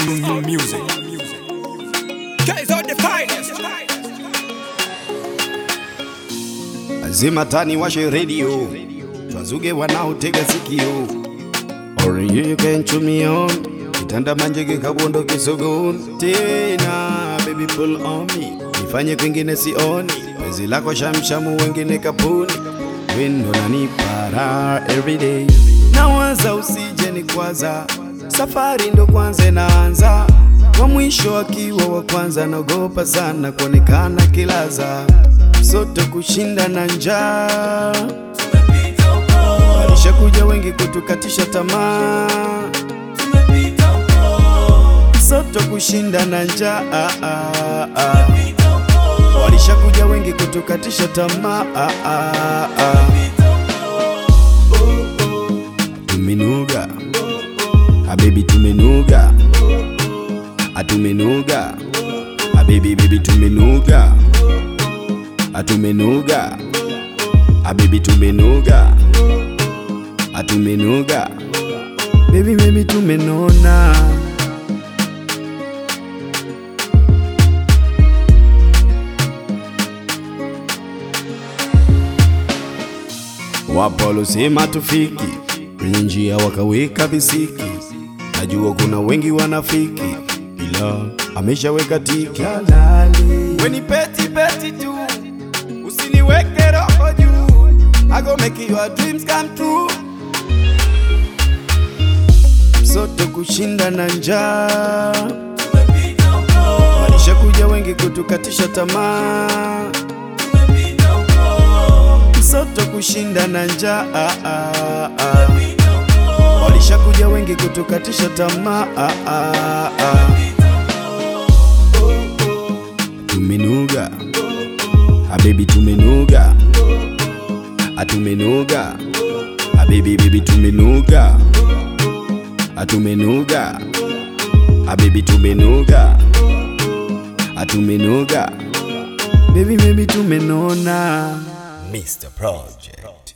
music. Guys are the finest. Lazima tani washe radio twazuge wanaotega sikio Orange you can chew me on kitanda manjege kabondo kisogon tena baby pull on me nifanye kwingine sioni wezi lako shamshamu wengine kapuni wendo nanipara everyday nawaza usije ni kwaza safari ndo kwanza inaanza wa mwisho akiwa wa kwanza naogopa sana kuonekana kilaza sote kushinda na njaa walishakuja wengi kutukatisha tamaa sote kushinda na njaa walishakuja wengi kutukatisha tamaa tumenuga habibi tumenuga atumenuga habibi bibi tumenuga atumenuga habibi tumenuga atumenuga baby baby tumenona wapo walosema tufiki kwenye njia wakaweka visiki najua kuna wengi wanafiki ila ameshaweka tiki halali weni peti peti tu usiniweke roho juu I go make your dreams come true sote kushinda na njaa walishakuja wengi kutukatisha tamaa sote kushinda na njaa walishakuja wengi kutukatisha tamaa tumenuga habibi tumenuga atumenuga habibi bibi tumenuga atumenuga habibi tumenuga atumenuga baby baby tumenona Mr. Project.